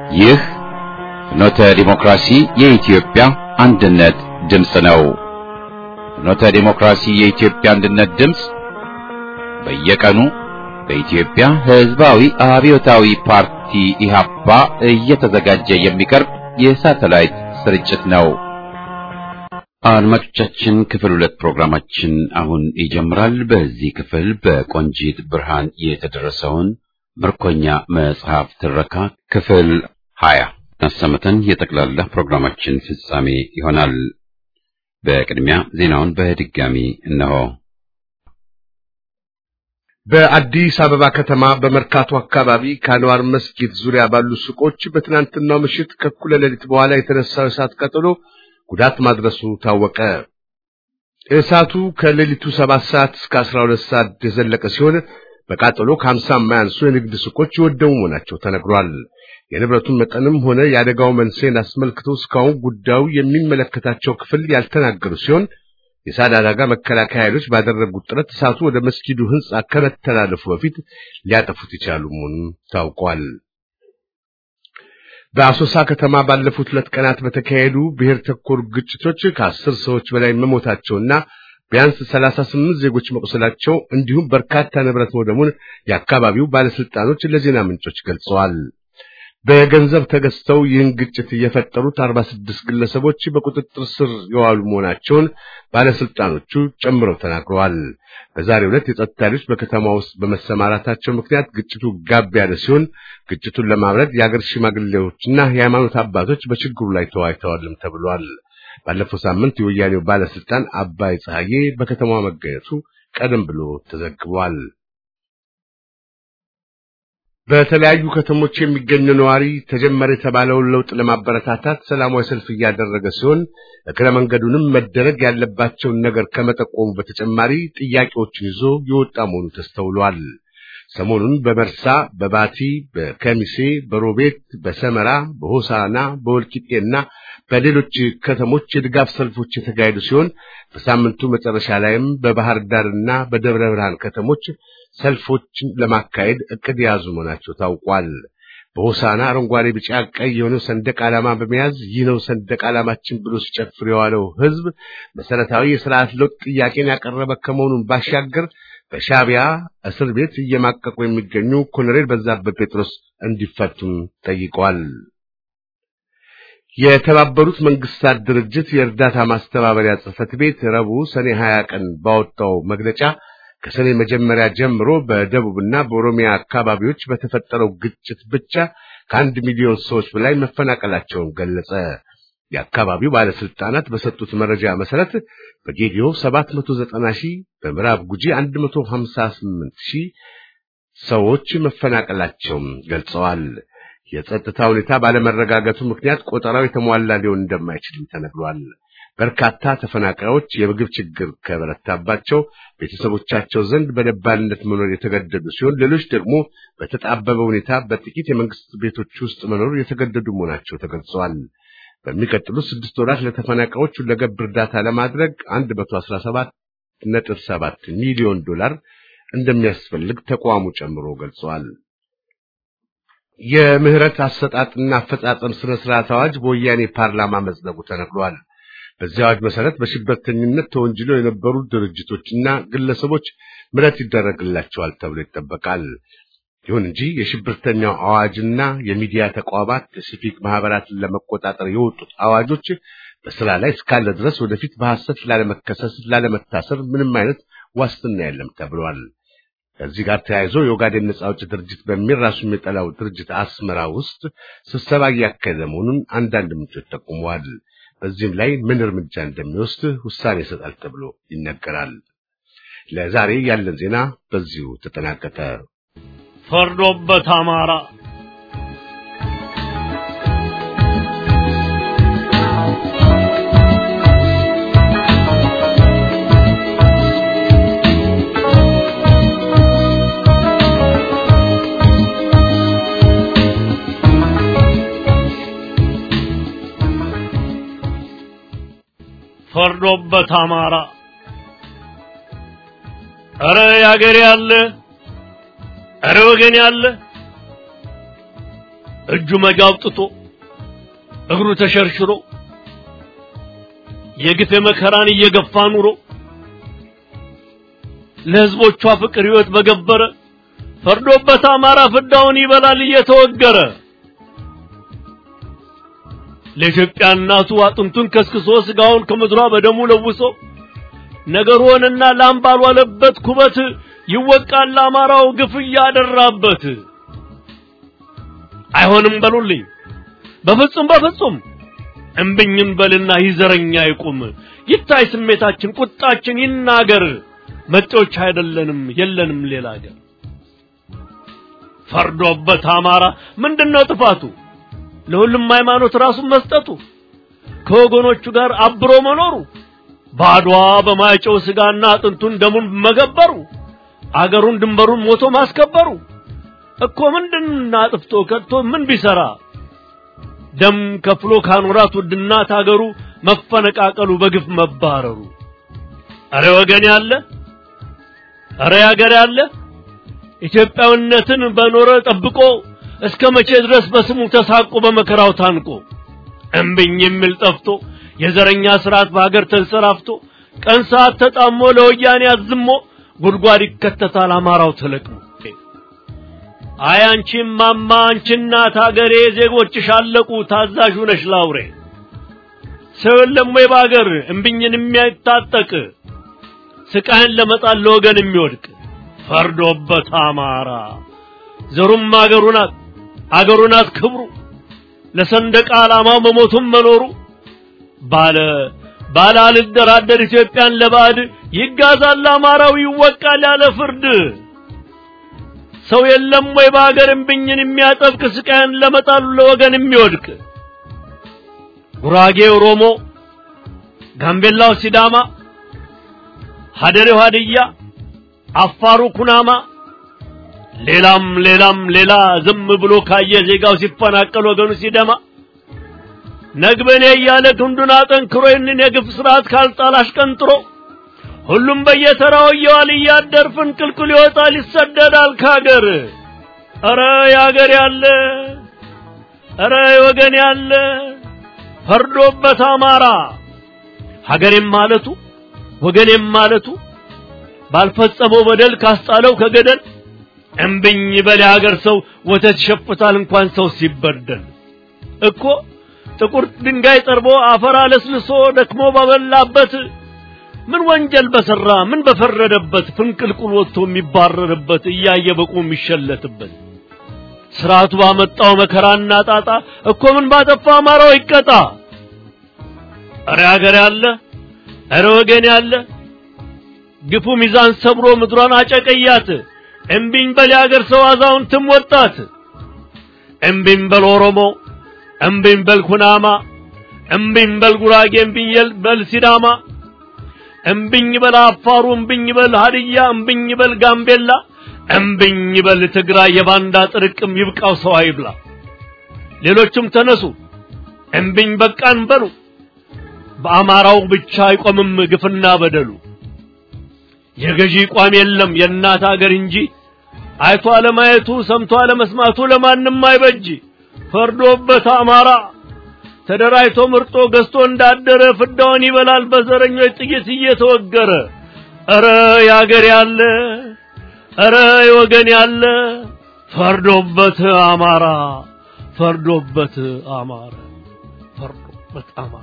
ይህ ፍኖተ ዲሞክራሲ የኢትዮጵያ አንድነት ድምፅ ነው። ፍኖተ ዲሞክራሲ የኢትዮጵያ አንድነት ድምፅ በየቀኑ በኢትዮጵያ ሕዝባዊ አብዮታዊ ፓርቲ ኢህአፓ እየተዘጋጀ የሚቀርብ የሳተላይት ስርጭት ነው። አድማጮቻችን ክፍል ሁለት ፕሮግራማችን አሁን ይጀምራል። በዚህ ክፍል በቆንጂት ብርሃን የተደረሰውን ምርኮኛ መጽሐፍ ትረካ ክፍል ሀያ አሰምተን የጠቅላላ ፕሮግራማችን ፍጻሜ ይሆናል። በቅድሚያ ዜናውን በድጋሚ እነሆ። በአዲስ አበባ ከተማ በመርካቶ አካባቢ ከአንዋር መስጊድ ዙሪያ ባሉ ሱቆች በትናንትናው ምሽት ከእኩለ ሌሊት በኋላ የተነሳው እሳት ቀጥሎ ጉዳት ማድረሱ ታወቀ። እሳቱ ከሌሊቱ ሰባት ሰዓት እስከ አስራ ሁለት ሰዓት የዘለቀ ሲሆን በቃጠሎ ከሀምሳ የማያንሱ የንግድ ሱቆች የወደሙ መሆናቸው ተነግሯል። የንብረቱን መጠንም ሆነ የአደጋው መንስኤን አስመልክቶ እስካሁን ጉዳዩ የሚመለከታቸው ክፍል ያልተናገሩ ሲሆን የእሳት አደጋ መከላከያ ኃይሎች ባደረጉት ጥረት እሳቱ ወደ መስጊዱ ሕንጻ ከመተላለፉ በፊት ሊያጠፉት የቻሉ መሆኑን ታውቋል። በአሶሳ ከተማ ባለፉት ሁለት ቀናት በተካሄዱ ብሔር ተኮር ግጭቶች ከአስር ሰዎች በላይ መሞታቸውና ቢያንስ ሰላሳ ስምንት ዜጎች መቁሰላቸው እንዲሁም በርካታ ንብረት መውደሙን የአካባቢው ባለስልጣኖች ለዜና ምንጮች ገልጸዋል። በገንዘብ ተገዝተው ይህን ግጭት የፈጠሩት አርባ ስድስት ግለሰቦች በቁጥጥር ስር የዋሉ መሆናቸውን ባለስልጣኖቹ ጨምረው ተናግረዋል። በዛሬው ዕለት የጸጥታ ኃይሎች በከተማ ውስጥ በመሰማራታቸው ምክንያት ግጭቱ ጋብ ያለ ሲሆን ግጭቱን ለማብረድ የአገር ሽማግሌዎችና የሃይማኖት አባቶች በችግሩ ላይ ተወያይተዋልም ተብሏል። ባለፈው ሳምንት የወያኔው ባለስልጣን አባይ ፀሐዬ በከተማዋ መገኘቱ ቀደም ብሎ ተዘግቧል። በተለያዩ ከተሞች የሚገኘው ነዋሪ ተጀመረ የተባለውን ለውጥ ለማበረታታት ሰላማዊ ሰልፍ እያደረገ ሲሆን እግረ መንገዱንም መደረግ ያለባቸውን ነገር ከመጠቆሙ በተጨማሪ ጥያቄዎችን ይዞ የወጣ መሆኑ ተስተውሏል። ሰሞኑን በመርሳ፣ በባቲ፣ በከሚሴ፣ በሮቤት፣ በሰመራ፣ በሆሳና፣ በወልቂጤና በሌሎች ከተሞች የድጋፍ ሰልፎች የተካሄዱ ሲሆን በሳምንቱ መጨረሻ ላይም በባህር ዳርና በደብረ ብርሃን ከተሞች ሰልፎችን ለማካሄድ እቅድ የያዙ መሆናቸው ታውቋል። በሆሳና አረንጓዴ፣ ቢጫ፣ ቀይ የሆነው ሰንደቅ ዓላማ በመያዝ ይህ ነው ሰንደቅ ዓላማችን ብሎ ሲጨፍር የዋለው ሕዝብ መሰረታዊ የስርዓት ለውጥ ጥያቄን ያቀረበ ከመሆኑን ባሻገር በሻዕቢያ እስር ቤት እየማቀቁ የሚገኙ ኮሎኔል በዛብህ ጴጥሮስ እንዲፈቱም ጠይቀዋል። የተባበሩት መንግስታት ድርጅት የእርዳታ ማስተባበሪያ ጽሕፈት ቤት ረቡዕ ሰኔ 20 ቀን ባወጣው መግለጫ ከሰኔ መጀመሪያ ጀምሮ በደቡብና በኦሮሚያ አካባቢዎች በተፈጠረው ግጭት ብቻ ከአንድ ሚሊዮን ሰዎች በላይ መፈናቀላቸውን ገለጸ። የአካባቢው ባለስልጣናት በሰጡት መረጃ መሰረት በጌዲዮ 790 ሺህ፣ በምዕራብ ጉጂ 158 ሺህ ሰዎች መፈናቀላቸውን ገልጸዋል። የጸጥታ ሁኔታ ባለመረጋጋቱ ምክንያት ቆጠራው የተሟላ ሊሆን እንደማይችልም ተነግሯል። በርካታ ተፈናቃዮች የምግብ ችግር ከበረታባቸው ቤተሰቦቻቸው ዘንድ በደባልነት መኖር የተገደዱ ሲሆን ሌሎች ደግሞ በተጣበበ ሁኔታ በጥቂት የመንግስት ቤቶች ውስጥ መኖር የተገደዱ መሆናቸው ተገልጸዋል። በሚቀጥሉት ስድስት ወራት ለተፈናቃዮች ሁለገብ እርዳታ ለማድረግ 117.7 ሚሊዮን ዶላር እንደሚያስፈልግ ተቋሙ ጨምሮ ገልጸዋል። የምህረት አሰጣጥና አፈጻጸም ስነ ስርዓት አዋጅ በወያኔ ፓርላማ መጽደቁ ተነግሯል። በዚህ አዋጅ መሰረት በሽብርተኝነት ተወንጅለው የነበሩ ድርጅቶችና ግለሰቦች ምህረት ይደረግላቸዋል ተብሎ ይጠበቃል። ይሁን እንጂ የሽብርተኛው አዋጅና የሚዲያ ተቋማት የሲቪክ ማህበራትን ለመቆጣጠር የወጡት አዋጆች በስራ ላይ እስካለ ድረስ ወደፊት በሐሰት ላለመከሰስ፣ ላለመታሰር ምንም አይነት ዋስትና የለም ተብሏል። ከዚህ ጋር ተያይዞ የኦጋዴን ነጻ አውጪ ድርጅት በሚል ራሱ የሚጠላው ድርጅት አስመራ ውስጥ ስብሰባ እያካሄደ መሆኑን አንዳንድ ምንጮች ጠቁመዋል። በዚህም ላይ ምን እርምጃ እንደሚወስድ ውሳኔ ይሰጣል ተብሎ ይነገራል። ለዛሬ ያለን ዜና በዚሁ ተጠናቀቀ። ፈርዶበት አማራ ፈርዶበት አማራ ኧረ ያገሬ ያለ ኧረ ወገን ያለ እጁ መጋ አውጥቶ እግሩ ተሸርሽሮ የግፍ መከራን እየገፋ ኑሮ ለህዝቦቿ ፍቅር ህይወት በገበረ ፈርዶበት አማራ ፍዳውን ይበላል እየተወገረ ለኢትዮጵያ እናቱ አጥንቱን ከስክሶ ስጋውን ከምድሯ በደሙ ለውሶ ነገሩንና ላም ባልዋለበት ኩበት ይወቃል አማራው ግፍ እያደራበት። አይሆንም በሉልኝ በፍጹም በፍጹም እምብኝም በልና ይዘረኛ ይቁም ይታይ ስሜታችን ቁጣችን ይናገር መጤዎች አይደለንም የለንም ሌላ አገር ፈርዶበት አማራ ምንድነው ጥፋቱ ለሁሉም ሃይማኖት ራሱን መስጠቱ ከወገኖቹ ጋር አብሮ መኖሩ ባድዋ በማይጨው ስጋና አጥንቱን ደሙን መገበሩ አገሩን ድንበሩን ሞቶ ማስከበሩ እኮ ምንድን አጥፍቶ ከድቶ ምን ቢሰራ ደም ከፍሎ ካኖራት ውድናት አገሩ መፈነቃቀሉ በግፍ መባረሩ አረ ወገን ያለ አረ ያገር ያለ ኢትዮጵያዊነትን በኖረ ጠብቆ እስከ መቼ ድረስ በስሙ ተሳቆ በመከራው ታንቆ እምብኝ የሚል ጠፍቶ የዘረኛ ስርዓት በሀገር ተንሰራፍቶ ቀን ሰዓት ተጣሞ ለወያኔ አዝሞ ጉድጓድ ይከተታል አማራው ተለቅሞ አይ አንቺ ማማ አንቺ እናት ሀገሬ ዜጎችሽ አለቁ ታዛዥ ነሽ ላውሬ ሰው የለም ወይ በሀገር እምብኝን የሚያታጠቅ ስቃይን ለመጣል ለወገን የሚወድቅ ፈርዶበት አማራ ዘሩም አገሩ ናት አገሩ ናት ክብሩ ለሰንደቅ ዓላማው መሞቱም መኖሩ ባለ ባለ አልደራደር ኢትዮጵያን ለባዕድ ይጋዛል አማራው ይወቃል ያለ ፍርድ ሰው የለም ወይ በሀገር እምብኝን የሚያጠብቅ ስቃይን ለመጣሉ ለወገን የሚወድቅ ጉራጌ ኦሮሞ፣ ጋምቤላው ሲዳማ፣ ሀደሬው ሀድያ፣ አፋሩ ኩናማ ሌላም ሌላም ሌላ ዝም ብሎ ካየ ዜጋው ሲፈናቀል ወገኑ ሲደማ ነግበኔ እያለ ክንዱን አጠንክሮ ይህንን የግፍ ስርዓት ካልጣል አሽቀንጥሮ ሁሉም በየተራው እየዋል እያደር ፍንቅልቅል ይወጣል ይሰደዳል ካገር። ኧረ ያገር ያለ ኧረ ወገን ያለ ፈርዶበት አማራ ሀገሬም ማለቱ ወገኔም ማለቱ ባልፈጸመው በደል ካስጣለው ከገደል እምብኝ በል የሀገር ሰው ወተት ይሸፍታል እንኳን ሰው ሲበደል እኮ ጥቁር ድንጋይ ጠርቦ አፈር አለስልሶ ደክሞ ባበላበት ምን ወንጀል በሰራ ምን በፈረደበት ፍንቅልቁል ወጥቶ የሚባረርበት እያየ በቁ የሚሸለትበት ስርዓቱ ባመጣው መከራና ጣጣ እኮ ምን ባጠፋ አማራው ይቀጣ። እረ ሀገር ያለ እረ ወገን ያለ ግፉ ሚዛን ሰብሮ ምድሯን አጨቀያት። እምቢኝ በል የአገር ሰው አዛውንትም ወጣት። እምቢኝ በል ኦሮሞ፣ እምቢኝ በል ኩናማ፣ እምቢኝ በል ጉራጌ፣ እምቢኝ በል ሲዳማ፣ እምቢኝ በል አፋሩ፣ እምቢኝ በል ሀድያ፣ እምቢኝ በል ጋምቤላ፣ እምቢኝ በል ትግራይ። የባንዳ ጥርቅም ይብቃው ሰው አይብላ። ሌሎችም ተነሱ እምቢኝ በቃን በሉ። በአማራው ብቻ አይቆምም ግፍና በደሉ። የገዢ ቋም የለም የእናት አገር እንጂ አይቶ አለማየቱ ሰምቶ አለመስማቱ ለማንም አይበጅ። ፈርዶበት አማራ ተደራጅቶ ምርጦ ገዝቶ እንዳደረ ፍዳውን ይበላል በዘረኞች ጥይት እየተወገረ። ኧረ ያገር ያለ ኧረ ወገን ያለ ፈርዶበት አማራ ፈርዶበት አማራ ፈርዶበት አማራ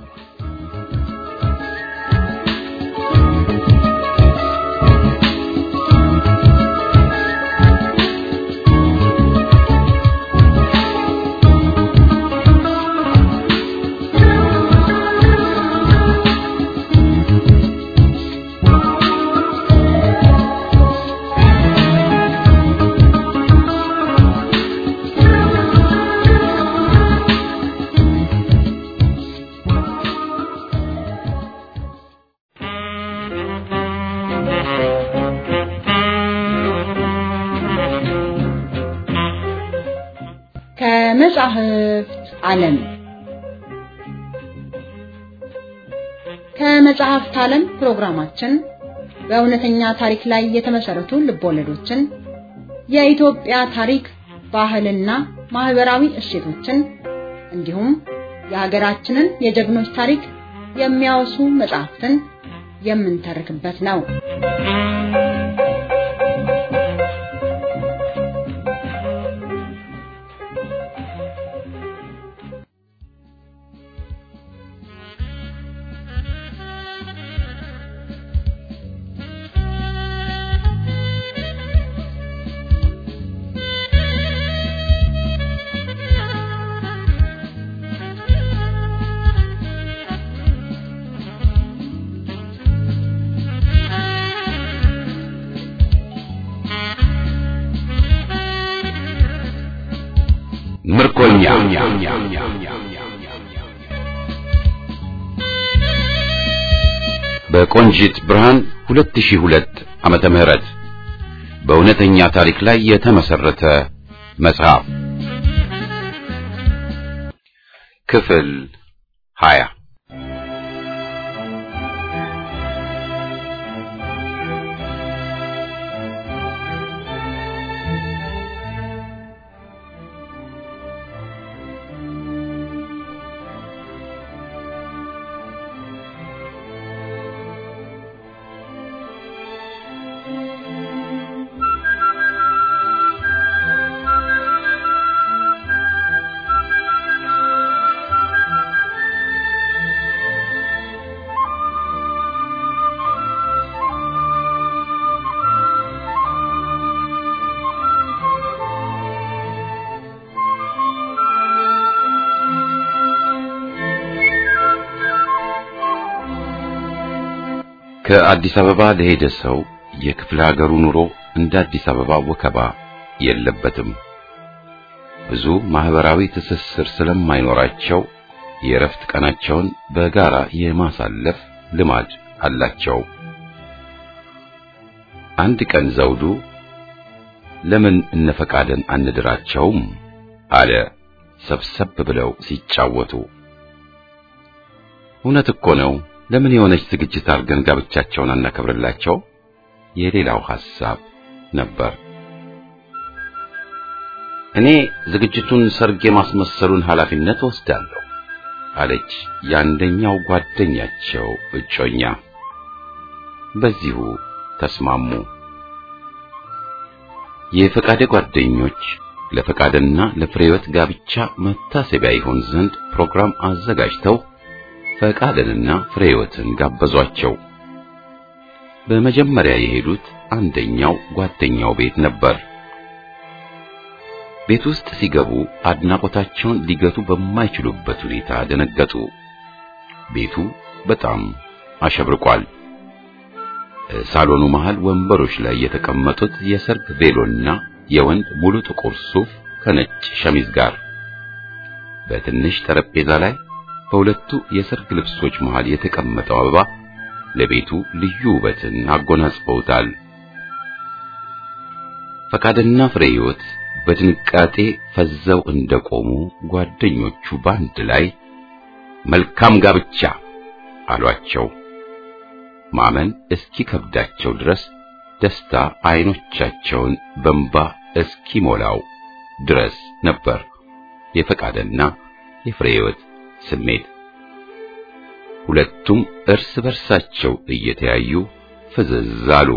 ከመጻሕፍት ዓለም ከመጽሐፍት ዓለም ፕሮግራማችን በእውነተኛ ታሪክ ላይ የተመሰረቱ ልቦለዶችን፣ የኢትዮጵያ ታሪክ፣ ባህልና ማህበራዊ እሴቶችን እንዲሁም የሀገራችንን የጀግኖች ታሪክ የሚያወሱ መጽሐፍትን የምንተርክበት ነው። ምርኮኛ በቆንጂት ብርሃን 2002 ዓመተ ምህረት በእውነተኛ ታሪክ ላይ የተመሰረተ መጽሐፍ ክፍል 20 ከአዲስ አበባ ለሄደ ሰው የክፍለ ሀገሩ ኑሮ እንደ አዲስ አበባ ወከባ የለበትም። ብዙ ማህበራዊ ትስስር ስለማይኖራቸው የእረፍት ቀናቸውን በጋራ የማሳለፍ ልማድ አላቸው። አንድ ቀን ዘውዱ ለምን እነፈቃደን አንድራቸውም አለ ሰብሰብ ብለው ሲጫወቱ። እውነት እኮ ነው። ለምን የሆነች ዝግጅት አድርገን ጋብቻቸውን አናከብርላቸው? የሌላው ሐሳብ ነበር። እኔ ዝግጅቱን ሰርግ የማስመሰሉን ኃላፊነት ወስዳለሁ አለች የአንደኛው ጓደኛቸው እጮኛ። በዚሁ ተስማሙ። የፈቃደ ጓደኞች ለፈቃደና ለፍሬወት ጋብቻ መታሰቢያ ይሆን ዘንድ ፕሮግራም አዘጋጅተው ፈቃደንና ፍሬወትን ጋበዟቸው። በመጀመሪያ የሄዱት አንደኛው ጓደኛው ቤት ነበር። ቤት ውስጥ ሲገቡ አድናቆታቸውን ሊገቱ በማይችሉበት ሁኔታ ደነገጡ። ቤቱ በጣም አሸብርቋል። ሳሎኑ መሃል ወንበሮች ላይ የተቀመጡት የሰርግ ቬሎና የወንድ ሙሉ ጥቁር ሱፍ ከነጭ ሸሚዝ ጋር በትንሽ ጠረጴዛ ላይ በሁለቱ የሰርግ ልብሶች መሃል የተቀመጠው አበባ ለቤቱ ልዩ ውበትን አጎናጽፈውታል። ፈቃድና ፍሬ ሕይወት በድንጋጤ ፈዘው እንደቆሙ ጓደኞቹ በአንድ ላይ መልካም ጋብቻ አሏቸው። ማመን እስኪከብዳቸው ድረስ ደስታ አይኖቻቸውን በንባ እስኪሞላው ድረስ ነበር የፈቃደና የፍሬ ሕይወት ስሜት። ሁለቱም እርስ በርሳቸው እየተያዩ ፍዝዝ አሉ።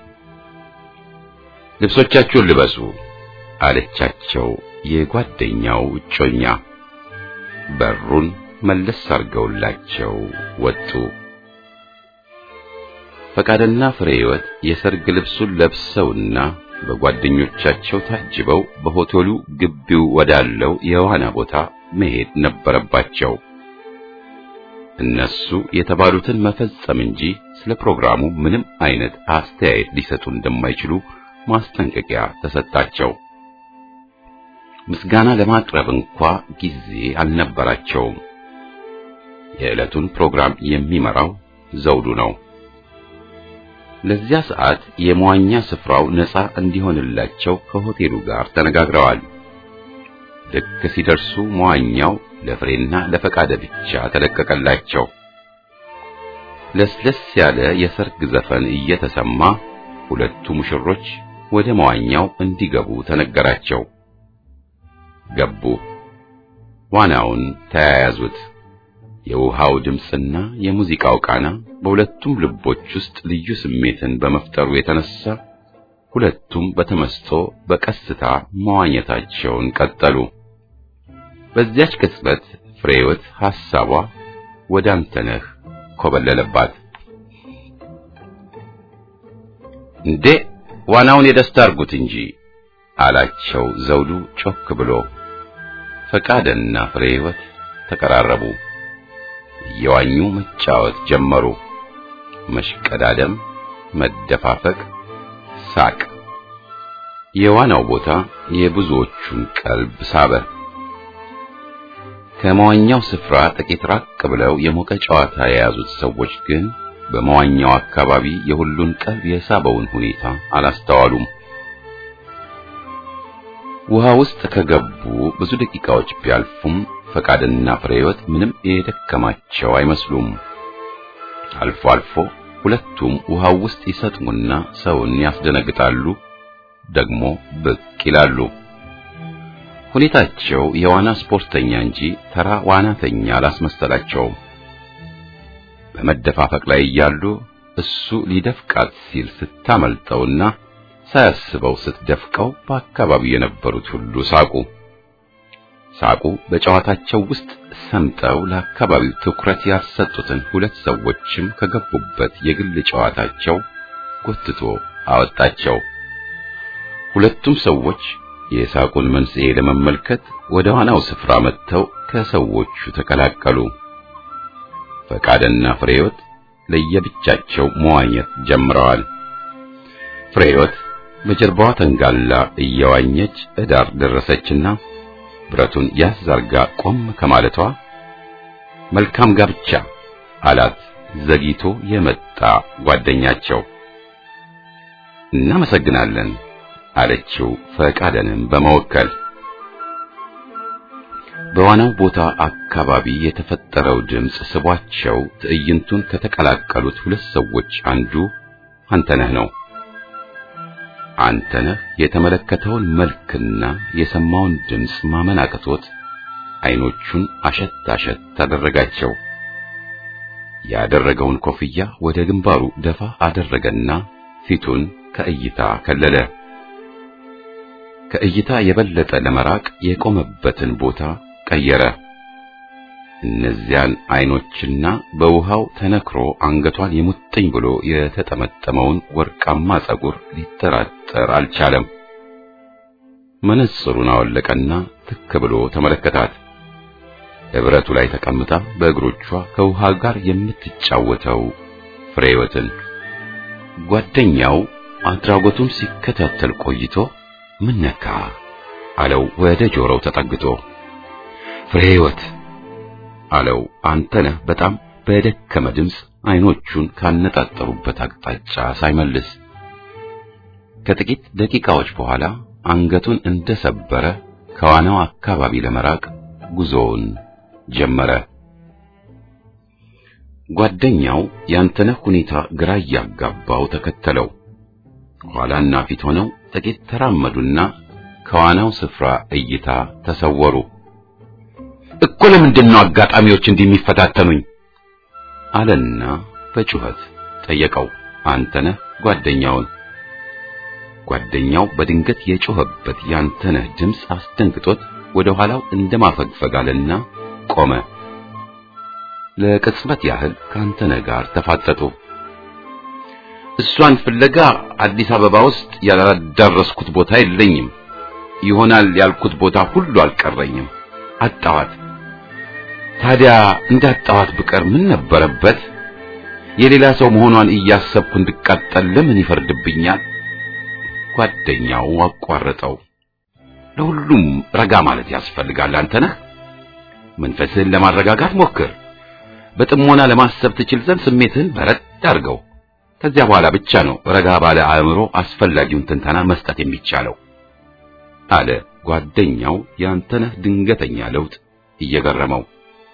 ልብሶቻችሁን ልበሱ አለቻቸው የጓደኛው እጮኛ። በሩን መለስ አድርገውላቸው ወጡ። ፈቃድና ፍሬ ሕይወት የሰርግ ልብሱን ለብሰውና በጓደኞቻቸው ታጅበው በሆቴሉ ግቢው ወዳለው የዋና ቦታ መሄድ ነበረባቸው። እነሱ የተባሉትን መፈጸም እንጂ ስለ ፕሮግራሙ ምንም አይነት አስተያየት ሊሰጡ እንደማይችሉ ማስጠንቀቂያ ተሰጣቸው። ምስጋና ለማቅረብ እንኳ ጊዜ አልነበራቸውም። የዕለቱን ፕሮግራም የሚመራው ዘውዱ ነው። ለዚያ ሰዓት የመዋኛ ስፍራው ነፃ እንዲሆንላቸው ከሆቴሉ ጋር ተነጋግረዋል። ልክ ሲደርሱ መዋኛው ለፍሬና ለፈቃደ ብቻ ተለቀቀላቸው። ለስለስ ያለ የሰርግ ዘፈን እየተሰማ ሁለቱ ሙሽሮች ወደ መዋኛው እንዲገቡ ተነገራቸው። ገቡ። ዋናውን ተያያዙት። የውሃው ድምፅና የሙዚቃው ቃና በሁለቱም ልቦች ውስጥ ልዩ ስሜትን በመፍጠሩ የተነሳ ሁለቱም በተመስጦ በቀስታ መዋኘታቸውን ቀጠሉ። በዚያች ቅጽበት ፍሬህይወት ሐሳቧ ወደ አንተነህ ኮበለለባት። እንዴ ዋናውን የደስታ አርጉት እንጂ አላቸው ዘውዱ ጮክ ብሎ። ፈቃደና ፍሬህይወት ተቀራረቡ። እየዋኙ መጫወት ጀመሩ። መሽቀዳደም፣ መደፋፈቅ፣ ሳቅ። የዋናው ቦታ የብዙዎቹን ቀልብ ሳበ። ከመዋኛው ስፍራ ጥቂት ራቅ ብለው የሞቀ ጨዋታ የያዙት ሰዎች ግን በመዋኛው አካባቢ የሁሉን ቀልብ የሳበውን ሁኔታ አላስተዋሉም። ውሃ ውስጥ ከገቡ ብዙ ደቂቃዎች ቢያልፉም ፈቃድና ፍሬህይወት ምንም የደከማቸው አይመስሉም። አልፎ አልፎ ሁለቱም ውሃው ውስጥ ይሰጥሙና ሰውን ያስደነግጣሉ፣ ደግሞ ብቅ ይላሉ። ሁኔታቸው የዋና ስፖርተኛ እንጂ ተራ ዋናተኛ አላስመሰላቸውም። በመደፋፈቅ ላይ እያሉ እሱ ሊደፍቃት ሲል ስታመልጠውና ሳያስበው ስትደፍቀው በአካባቢው የነበሩት ሁሉ ሳቁ። ሳቁ በጨዋታቸው ውስጥ ሰምጠው ለአካባቢው ትኩረት ያልሰጡትን ሁለት ሰዎችም ከገቡበት የግል ጨዋታቸው ጎትቶ አወጣቸው። ሁለቱም ሰዎች የሳቁን መንስኤ ለመመልከት ወደ ዋናው ስፍራ መጥተው ከሰዎቹ ተቀላቀሉ። ፈቃድና ፍሬህይወት ለየብቻቸው መዋኘት ጀምረዋል። ፍሬህይወት በጀርባዋ ተንጋላ እየዋኘች እዳር ደረሰችና ብረቱን ያዝ አርጋ ቆም ከማለቷ መልካም ጋብቻ አላት ዘግይቶ የመጣ ጓደኛቸው። እናመሰግናለን አለችው ፈቃደንም በመወከል። በዋናው ቦታ አካባቢ የተፈጠረው ድምፅ ስቧቸው ትዕይንቱን ከተቀላቀሉት ሁለት ሰዎች አንዱ አንተነህ ነው። አንተነህ የተመለከተውን መልክና የሰማውን ድምፅ ማመን አቅቶት አይኖቹን አሸት አሸት አደረጋቸው። ያደረገውን ኮፍያ ወደ ግንባሩ ደፋ አደረገና ፊቱን ከእይታ ከለለ። ከእይታ የበለጠ ለመራቅ የቆመበትን ቦታ ቀየረ። እነዚያን አይኖችና በውሃው ተነክሮ አንገቷን የሙጥኝ ብሎ የተጠመጠመውን ወርቃማ ጸጉር ሊጠራጠር አልቻለም። መነጽሩን አወለቀና ትክ ብሎ ተመለከታት። እብረቱ ላይ ተቀምጣ በእግሮቿ ከውሃ ጋር የምትጫወተው ፍሬህይወትን ጓደኛው አድራጎቱን ሲከታተል ቆይቶ ምን ነካ አለው ወደ ጆሮው ተጠግቶ። ፍሬህይወት አለው አንተነህ በጣም በደከመ ድምፅ አይኖቹን ካነጣጠሩበት አቅጣጫ ሳይመልስ። ከጥቂት ደቂቃዎች በኋላ አንገቱን እንደሰበረ ከዋናው አካባቢ ለመራቅ ጉዞውን ጀመረ። ጓደኛው ያንተነህ ሁኔታ ግራ እያጋባው ተከተለው። ኋላና ፊት ሆነው ጥቂት ተራመዱና ከዋናው ስፍራ እይታ ተሰወሩ። እኮ ለምንድን ነው አጋጣሚዎች እንዲህ የሚፈታተኑኝ? አለና በጩኸት ጠየቀው አንተነህ ጓደኛውን። ጓደኛው በድንገት የጮኸበት ያንተነህ ድምፅ አስደንግጦት ወደ ኋላው እንደማፈግፈግ አለና ቆመ። ለቅጽበት ያህል ከአንተነህ ጋር ተፋጠጡ። እሷን ፍለጋ አዲስ አበባ ውስጥ ያላዳረስኩት ቦታ የለኝም። ይሆናል ያልኩት ቦታ ሁሉ አልቀረኝም። አጣዋት። ታዲያ እንዳጣዋት ብቀር ምን ነበረበት? የሌላ ሰው መሆኗን እያሰብኩ እንድቃጠል ለምን ይፈርድብኛል? ጓደኛው አቋረጠው። ለሁሉም ረጋ ማለት ያስፈልጋል። አንተነህ መንፈስህን ለማረጋጋት ሞክር። በጥሞና ለማሰብ ትችል ዘንድ ስሜትህን በረድ አድርገው። ከዚያ በኋላ ብቻ ነው ረጋ ባለ አእምሮ አስፈላጊውን ትንተና መስጠት የሚቻለው አለ ጓደኛው የአንተነህ ድንገተኛ ለውጥ እየገረመው።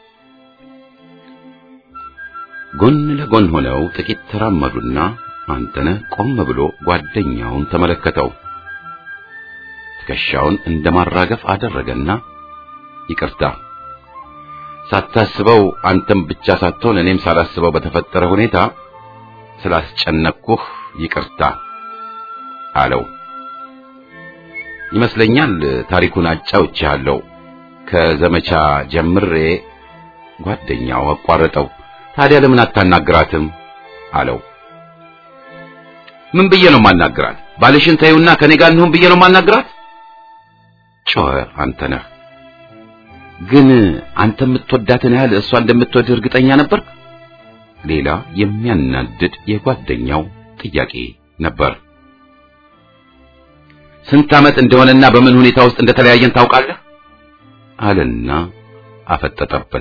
ጎን ለጎን ሆነው ጥቂት ተራመዱና አንተነህ ቆም ብሎ ጓደኛውን ተመለከተው። ትከሻውን እንደማራገፍ አደረገና ይቅርታ ሳታስበው አንተም ብቻ ሳትሆን እኔም ሳላስበው በተፈጠረ ሁኔታ ስላስጨነቅኩህ ይቅርታ አለው። ይመስለኛል ታሪኩን አጫውቼሃለሁ። ከዘመቻ ጀምሬ ጓደኛው አቋረጠው። ታዲያ ለምን አታናግራትም አለው። ምን ብዬ ነው ማናግራት? ባልሽን ተይውና ከኔ ጋር እንሁን ብዬ ነው ማናግራት? ጮኸ አንተነህ። ግን አንተ የምትወዳትን ያህል እሷ እንደምትወድህ እርግጠኛ ነበርክ? ሌላ የሚያናድድ የጓደኛው ጥያቄ ነበር። ስንት ዓመት እንደሆነና በምን ሁኔታ ውስጥ እንደተለያየን ታውቃለህ? አለና አፈጠጠበት።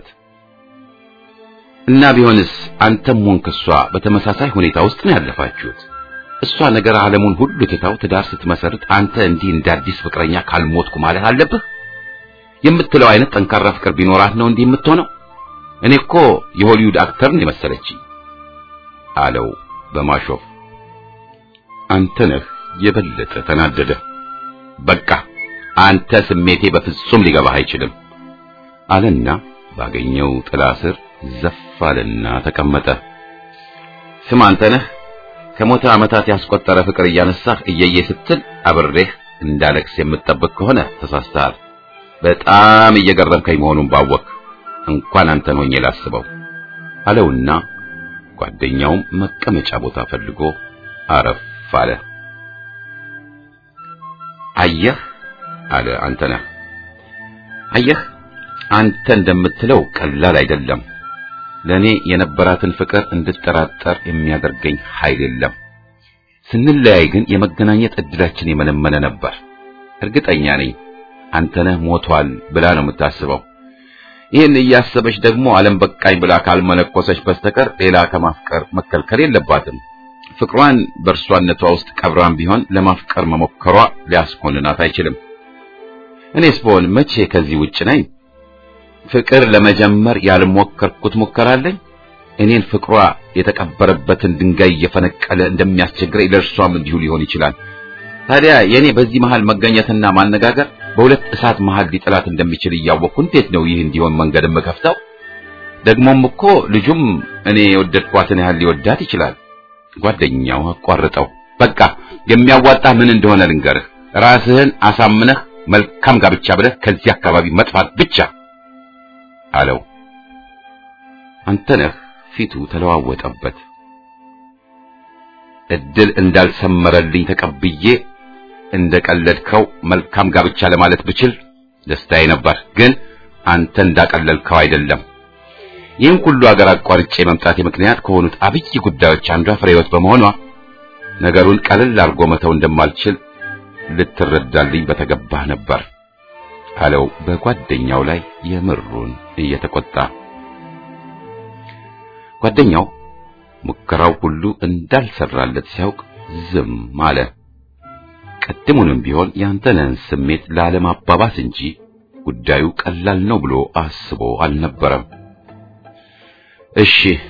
እና ቢሆንስ አንተም ሆንክ እሷ በተመሳሳይ ሁኔታ ውስጥ ነው ያለፋችሁት። እሷ ነገር ዓለሙን ሁሉ ትታው ትዳር ስትመሰርት አንተ እንዲህ እንደ አዲስ ፍቅረኛ ካልሞትኩ ማለት አለብህ የምትለው አይነት ጠንካራ ፍቅር ቢኖራት ነው እንዲህ የምትሆነው። እኔ እኮ የሆሊውድ አክተር ነው የመሰለችኝ አለው በማሾፍ። አንተ ነህ የበለጠ ተናደደ። በቃ አንተ ስሜቴ በፍጹም ሊገባህ አይችልም አለና ባገኘው ጥላ ስር ዘፍ አለና ተቀመጠ። ስም አንተ ነህ ከሞተ ዓመታት ያስቆጠረ ፍቅር እያነሳህ እየየ ስትል አብሬህ እንዳለቅስ የምትጠብቅ ከሆነ ተሳስተሃል። በጣም እየገረምከኝ መሆኑን ባወቅ እንኳን አንተን ሆኜ ላስበው አለውና ጓደኛውም መቀመጫ ቦታ ፈልጎ አረፍ አለ። አየህ አለ አንተነህ፣ አየህ አንተ እንደምትለው ቀላል አይደለም። ለኔ የነበራትን ፍቅር እንድጠራጠር የሚያደርገኝ ኃይል የለም። ስንለያይ ግን የመገናኘት እድላችን የመነመነ ነበር። እርግጠኛ ነኝ አንተነህ ሞቷል ብላ ነው የምታስበው። ይህን እያሰበች ደግሞ ዓለም በቃኝ ብላ ካልመነኮሰች በስተቀር ሌላ ከማፍቀር መከልከል የለባትም። ፍቅሯን በእርሷነቷ ውስጥ ቀብራም ቢሆን ለማፍቀር መሞከሯ ሊያስኮንናት አይችልም። እኔስ ብሆን መቼ ከዚህ ውጭ ነኝ? ፍቅር ለመጀመር ያልሞከርኩት ሙከራ አለኝ። እኔን ፍቅሯ የተቀበረበትን ድንጋይ እየፈነቀለ እንደሚያስቸግረኝ ለእርሷም እንዲሁ ሊሆን ይችላል። ታዲያ የእኔ በዚህ መሃል መገኘትና ማነጋገር በሁለት እሳት መሃል ሊጥላት እንደሚችል እያወቅኩ እንዴት ነው ይህ እንዲሆን መንገድ የምከፍተው? ደግሞም እኮ ልጁም እኔ የወደድኳትን ያህል ሊወዳት ይችላል። ጓደኛው አቋርጠው። በቃ የሚያዋጣ ምን እንደሆነ ልንገርህ። ራስህን አሳምነህ መልካም ጋብቻ ብለህ ከዚህ አካባቢ መጥፋት ብቻ አለው። አንተነህ ፊቱ ተለዋወጠበት። እድል እንዳልሰመረልኝ ተቀብዬ እንደቀለድከው መልካም ጋብቻ ለማለት ብችል ደስታዬ ነበር። ግን አንተ እንዳቀለልከው አይደለም። ይህን ሁሉ አገር አቋርጬ መምጣቴ ምክንያት ከሆኑት አብይ ጉዳዮች አንዷ ፍሬ ሕይወት በመሆኗ ነገሩን ቀለል አድርጎ መተው እንደማልችል ልትረዳልኝ በተገባህ ነበር አለው በጓደኛው ላይ የምሩን እየተቆጣ። ጓደኛው ሙከራው ሁሉ እንዳልሰራለት ሲያውቅ ዝም አለ። ቀድሙንም ቢሆን ያንተነህን ስሜት ላለማባባስ እንጂ ጉዳዩ ቀላል ነው ብሎ አስቦ አልነበረም። እሺ